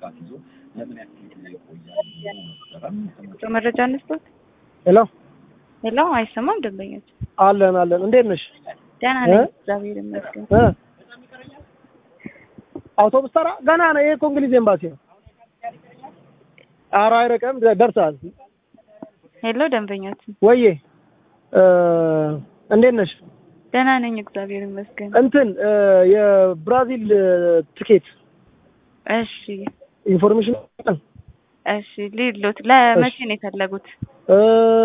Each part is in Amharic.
ይዞ ለምን ያክል ጊዜ ይቆያል ነበረ። መረጃ እንስጡት። ሄሎ ሄሎ፣ አይሰማም? ደንበኞች አለን አለን። እንዴት ነሽ? ደህና ነኝ፣ እግዚአብሔር ይመስገን። እ አውቶቡስ ተራ ገና ነው። ይሄ እኮ እንግሊዝ ኤምባሲ ነው። ኧረ አይርቅም፣ ደርሰሃል። ሄሎ፣ ደንበኞች ወዬ እ እንዴት ነሽ? ደህና ነኝ፣ እግዚአብሔር ይመስገን። እንትን እ የብራዚል ትኬት እሺ፣ ኢንፎርሜሽን እሺ። ሊሎት ለመቼ ነው የፈለጉት? እ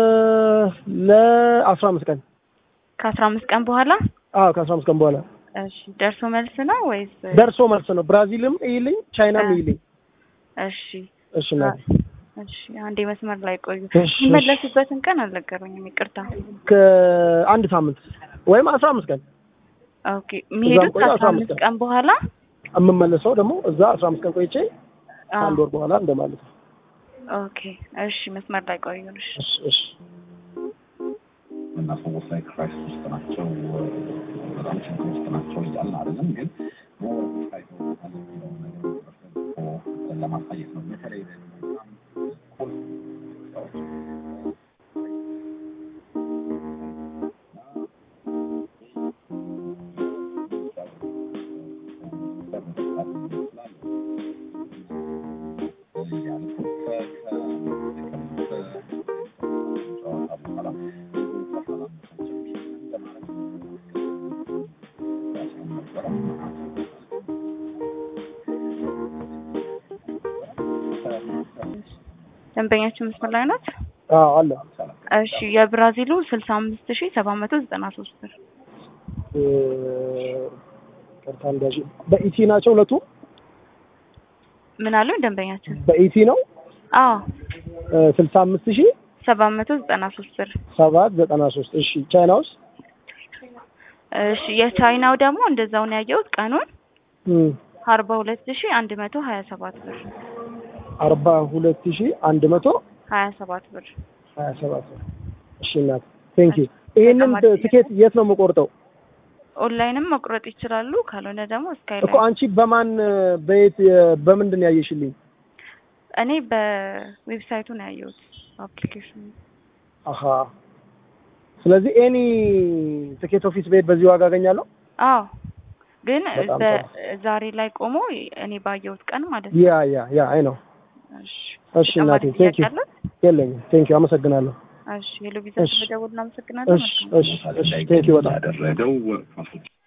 ለአስራ አምስት ቀን ከአስራ አምስት ቀን በኋላ አዎ ከአስራ አምስት ቀን በኋላ እሺ። ደርሶ መልስ ነው ወይስ? ደርሶ መልስ ነው። ብራዚልም ይልኝ ቻይናም አ- ይልኝ። እሺ፣ እሺ እናቴ እሺ። አንዴ መስመር ላይ ቆዩ። እሺ፣ የሚመለሱበትን ቀን አልነገሩኝም፣ ይቅርታ። ከአንድ ሳምንት ወይም አስራ አምስት ቀን ኦኬ። የሚሄዱት ቆዩ፣ ከአስራ አስራ አምስት አምስት ቀን በኋላ የምመለሰው ደግሞ እዛ አስራ አምስት ቀን ቆይቼ አ፣ አንድ ወር በኋላ እንደማለት ነው። ኦኬ። እሺ፣ መስመር ላይ ቆዩ። እሺ። እሺ እሺ እና ሰዎች ላይ ክራይሲስ ውስጥ ናቸው፣ በጣም ችግር ውስጥ ናቸው እያልን አይደለም፣ ግን ሞር ታይቶ የሚለውን ነገር በደንብ ለማሳየት ነው። በተለይ ደግሞ በጣም ቁልፍ ሰዎች ደንበኛችን መስመር ላይ ናት። አዎ አለ እሺ የብራዚሉ ስልሳ አምስት ሺ ሰባት መቶ ዘጠና ሶስት ብር እ ቅርታ እንዳሽ በኢቲ ናቸው ሁለቱ ምን አሉ ደንበኛችን? በኢቲ ነው አዎ ስልሳ አምስት ሺህ ሰባት መቶ ዘጠና ሶስት ብር ሰባት ዘጠና ሶስት እሺ ቻይና ውስጥ እሺ የቻይናው ደግሞ እንደዛው ነው ያየሁት ቀኑን እም አርባ ሁለት ሺ አንድ መቶ ሀያ ሰባት ብር አርባ ሁለት ሺህ አንድ መቶ ሀያ ሰባት ብር ሀያ ሰባት እሺ እናት ቴንክ ዩ ይሄንን ትኬት የት ነው የምቆርጠው ኦንላይንም መቁረጥ ይችላሉ። ካልሆነ ደግሞ ስካይ እኮ አንቺ በማን በየት በምንድን ያየሽልኝ እኔ በዌብሳይቱ ነው ያየሁት አፕሊኬሽኑ። አሀ ስለዚህ ኤኒ ትኬት ኦፊስ ቤት በዚህ ዋጋ አገኛለሁ አዎ ግን በጣም በ- ዛሬ ላይ ቆሞ እኔ ባየሁት ቀን ማለት ነው። ያ ያ ያ አይ ነው እሺ እሺ እናቴ ተጨማሪ ቴንክ ዩ ጥያቄ አለት? የለኝም ቴንክ ዩ አመሰግናለሁ እሺ ሄሎ ቪዛ እሺ። ስለደወልን አመሰግናለሁ። እሺ መልካም እሺ እሺ ቴንክ ዩ በጣም ያደረገው